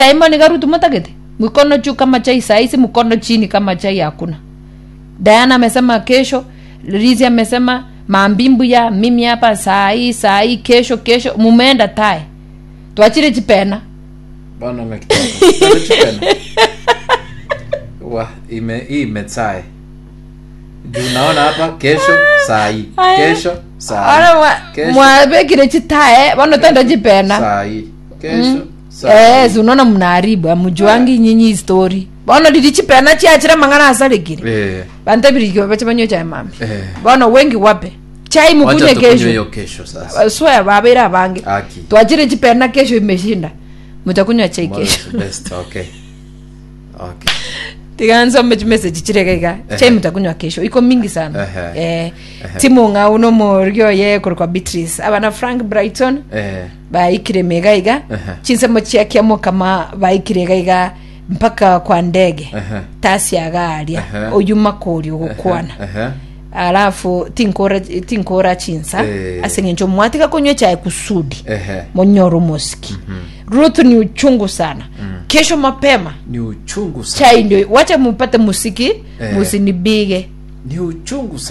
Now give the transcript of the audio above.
taimba nikarutu matagete mkono juu kama chai sahizi mkono chini kama chai hakuna diana amesema kesho rizi amesema mambimbu ya mimi hapa saa hii saa hii kesho kesho mumeenda tae twachire chipena bwana umekitoka Bado chipena wa ime hii imetsae juu naona hapa kesho saa hii Aya. kesho saa ana hii mwa- Kesho. mwabekire chitae vano tenda chipena saa hii kesho saa Eh, unaona mnaharibu amujuangi nyinyi histori bono lili chipena chiachira mang'ana asalikire eh vantabirikio vache vanyo chai mami eh bono wengi wape chai mukunye wacha tukunywe kesho hiyo kesho sasa swea vavira vange aki twachire chipena kesho imeshinda mutakunywa chai kesho Tomorrow is best okay okay tikansome chimeseji chirekeka chai Ehe. mutakunywa kesho iko mingi sana Ehe. eh, timung'a uno morio ye kuri kwa beatrice avana frank brighton eh vaikire mega iga Ehe. chinsemo chiakiamo kama vaikire gaiga mpaka kwa ndege Ehe. tasiaga aria Ehe. oyuma kuri gukwana eh alafu tinkora tinkora chinsa Eh. aseng'encho mwatika kunywa chai kusudi eh monyoro moski ruth ni uchungu sana kesho mapema ni uchungu sana chai ndio wacha mupate musiki Eh. musinibige ni uchungu sana